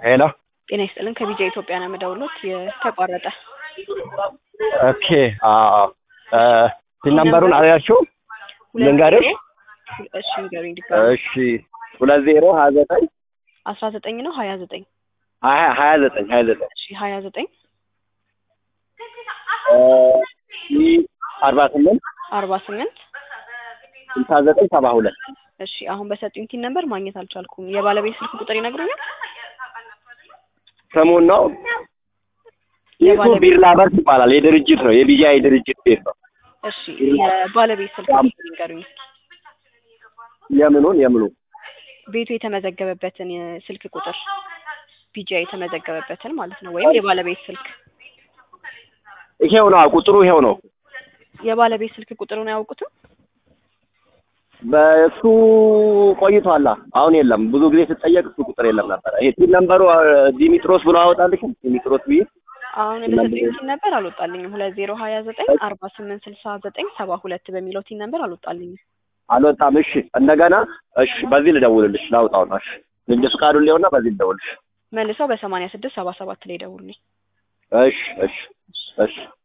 ሄሎ ጤና ይስጥልን ከቢጃ ኢትዮጵያ ነው የምደውሉት የተቋረጠ ኦኬ አዎ ፒን ነምበሩን አልያዝሽውም ልንገርሽ እሺ ንገሩኝ ድጋሚ እሺ ሁለት ዜሮ ሀያ ዘጠኝ አስራ ዘጠኝ ነው ሀያ ዘጠኝ ሀያ ሀያ ዘጠኝ ሀያ ዘጠኝ እሺ ሀያ ዘጠኝ አርባ ስምንት አርባ ስምንት ስልሳ ዘጠኝ ሰባ ሁለት እሺ አሁን በሰጡኝ ቲን ነምበር ማግኘት አልቻልኩም የባለቤት ስልክ ቁጥር ይነግሩኛል ስሙን ነው ይሱ የባለቤት- ቢርላ በርስ ይባላል የድርጅት ነው የቢጃ የድርጅት ቤት ነው እሺ የባለቤት ስልክ ቁጥር ይንገሩኝ የምኑን የምኑን ቤቱ የተመዘገበበትን የስልክ ቁጥር ቢጃ የተመዘገበበትን ማለት ነው ወይም የባለቤት ስልክ ይሄው ነው ቁጥሩ ይሄው ነው የባለቤት ስልክ ቁጥሩን አያውቁትም በእሱ ቆይቷላ አሁን የለም ብዙ ጊዜ ስጠየቅ እሱ ቁጥር የለም ነበረ ይሄ ቲን ነምበሩ ዲሚጥሮስ ብሎ አወጣልሽም ዲሚጥሮስ ብዬ አሁን በሰጡኝ ቲን ነበር አልወጣልኝም ሁለት ዜሮ ሀያ ዘጠኝ አርባ ስምንት ስልሳ ዘጠኝ ሰባ ሁለት በሚለው ቲን ነበር አልወጣልኝም አልወጣም እሺ እንደገና እሺ በዚህ ልደውልልሽ ላውጣው ነው እሺ ንግድ ፍቃዱን ሊሆንና በዚህ ልደውልልሽ መልሰው በሰማንያ ስድስት ሰባ ሰባት ላይ ደውሉልኝ እሺ እሺ እሺ